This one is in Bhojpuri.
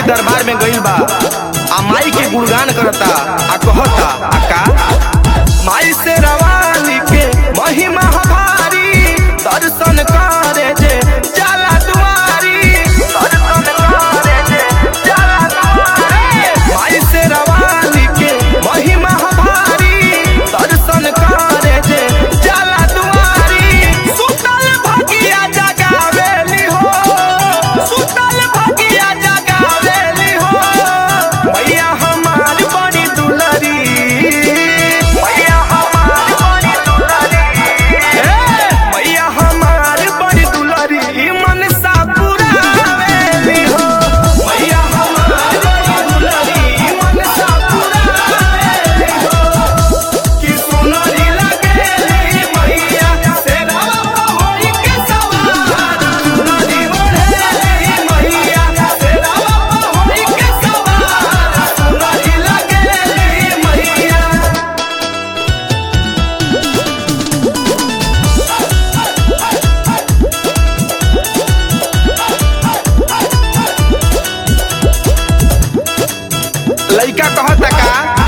दरबार में गइल बा आ माई के गुणगान करता आ कहता आ का माई से रवानी के महिमा हमारी दर्शन करे जे जाला दुआरी दर्शन करे जे जाला दुआरी माई से रवानी के महिमा हमारी दर्शन करे जे जाला दुआरी सुतल भगिया जगावेली हो सुतल भगिया जगावेली हो मैया हमार बड़ी दुलरी मैया हमार बड़ी दुलरी हे मैया हमार बड़ी दुलरी मन सा पुरावेली हो मैया हमार बड़ी दुलरी मन सा पुरावेली हो कि सुनरी लगेली मैया तेरा होई के सवार सुनरी ओढ़ेली मैया तेरा होई के सवार सुनरी लगेली मैया लइका कहता का